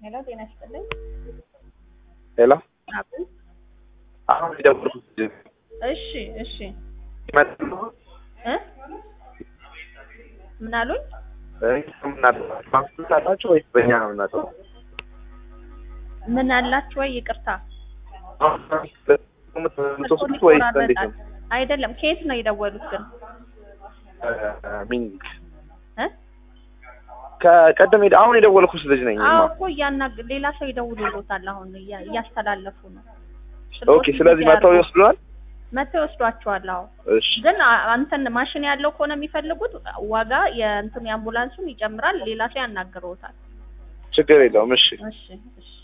ሄሎ ጤና ይስጥልኝ። ሄሎ አብን አሁን የደወልኩት እሺ እሺ ይመጣሉ እ ምን አሉኝ? ማስት አላቸው ወይስ በእኛ ነው የምናጠው? ምን አላችሁ ወይ? ይቅርታ የምትወስዱት ወይስ እንዴት ነው? አይደለም። ከየት ነው የደወሉት ግን? ሚኒት እ ከቀደም ሄደ አሁን የደወልኩት ልጅ ነኝ። አዎ እኮ እያናግ ሌላ ሰው ይደውሉሎታል። አሁን እያ- እያስተላለፉ ነው። ኦኬ። ስለዚህ መጥተው ይወስዱናል። መጥተው ይወስዷቸዋል። አዎ እሺ ግን አ- አንተን ማሽን ያለው ከሆነ የሚፈልጉት ዋጋ የእንትኑ የአምቡላንሱን ይጨምራል። ሌላ ሰው ያናግረውታል። ችግር የለውም። እሺ እሺ እሺ